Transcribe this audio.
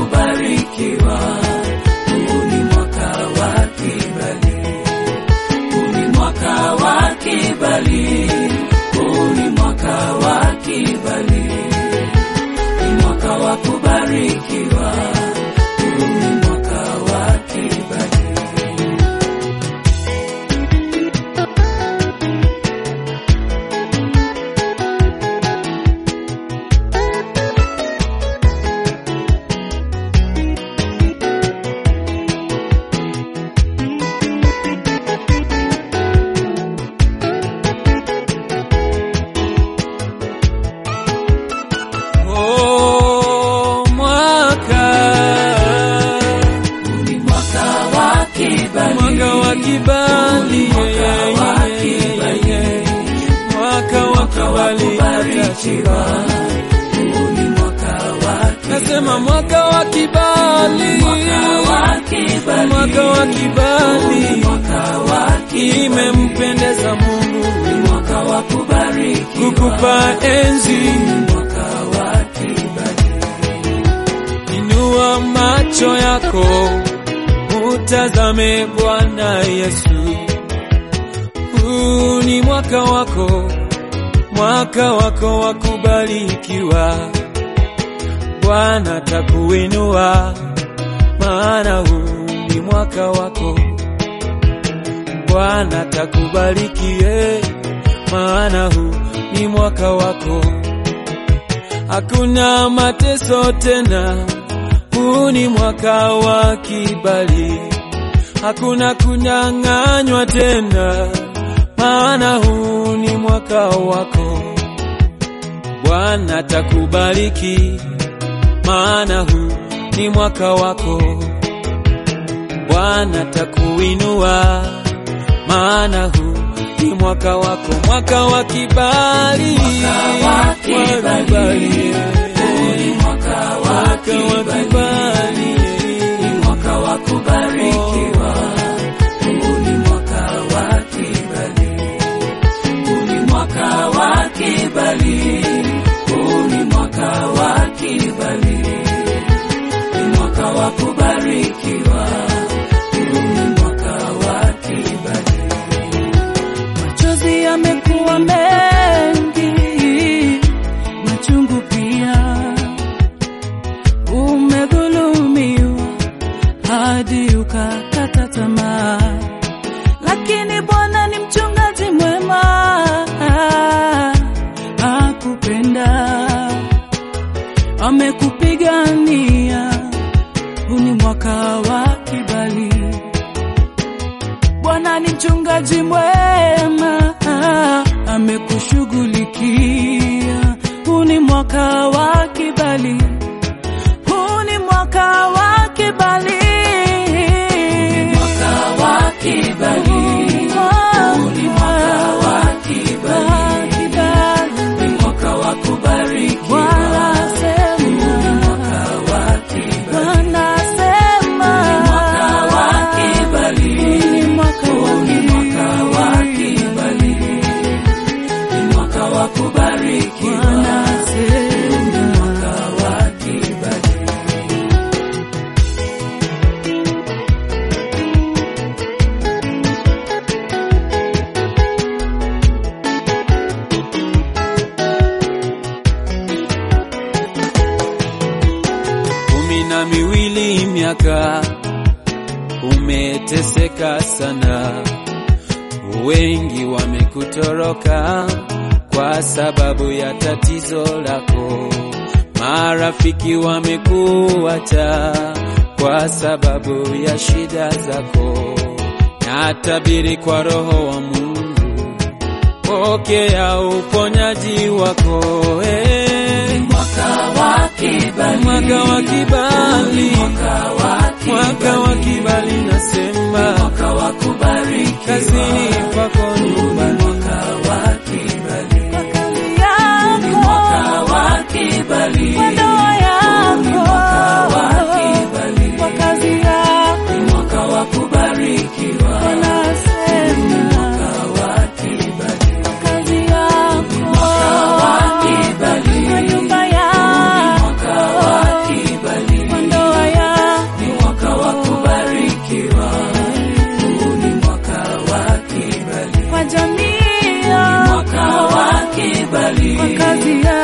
kubarikiwa, huu ni mwaka wa kibali, huu ni mwaka wa kibali, huu ni mwaka wa kibali, ni mwaka wa kubarikiwa, huu ni mwaka wa kibali. Oh, mwaka Huu ni mwaka wa kibali, mwaka wa kibali, mwaka wa kibali, mwaka wa kibali, kubarikiwa, huu ni mwaka wa nasema mwaka wa kibali, mwaka wa kibali, mwaka wa kibali mwaka wa kibali, imempendeza Mungu mwaka wa kubarikiwa, kukupa enzi. mwaka wa kibali, Inua macho yako utazame Bwana Yesu. Huu ni mwaka wako, mwaka wako wa kubarikiwa. Bwana takuinua, maana huu ni mwaka wako. Bwana takubarikie, maana huu ni mwaka wako. Hakuna mateso tena, huu ni mwaka wa kibali. Hakuna kunyang'anywa tena, maana huu ni mwaka wako. Bwana takubariki, maana huu ni mwaka wako. Bwana takuinua, maana huu ni mwaka wako, mwaka wa kibali, Mwaka wa kibali. huu ni mwaka wa mwaka wa kibali, kibali. mwaka wa kubarikiwa, huu ni mwaka wa kibali, huu ni mwaka wa kibali, huu ni mwaka wa kibali, ni mwaka wa kubarikiwa, huu ni mwaka wa kibali. Machozi yamekuwa mengi, machungu pia. Umedhulumiwa hadi ukakata tamaa, lakini Bwana ni mchungaji mwema, akupenda, amekupigania. Huu ni mwaka wa kibali. Bwana ni mchungaji mwema, amekushughulikia. Huu ni mwaka wa kibali, huu ni mwaka wa kibali, Mwaka wa kibali, huu ni mwaka wa kibali, ni mwaka wa kubarikiwa, Bwana sema, mwaka wa kibali, Bwana sema, mwaka wa kibali, ni mwaka wa ni mwaka wa kibali, ni mwaka wa kubarikiwa, Bwana sema. mwaka wa kibali. kumi na miwili miaka umeteseka sana, wengi wamekutoroka kwa sababu ya tatizo lako, marafiki wamekuacha kwa sababu ya shida zako. Natabiri kwa Roho wa Mungu, pokea uponyaji wako eh. Mwaka wa kibali, Mwaka wa kibali, mwaka wa mwaka wa kibali, nasema mwaka wa kubarikiwa, kazini kwako, nyumbani mwaka wa kibali, Kazi yako, mwaka wa kibali, kwa ndoa yako, wa kibali, kwa kazi yako, mwaka wa kubarikiwa, wanasema mwaka wa kibali, kazi yako, wa kibali, kwa nyumba yako, mwaka wa kibali, kwa ndoa kibali kwa kazi yako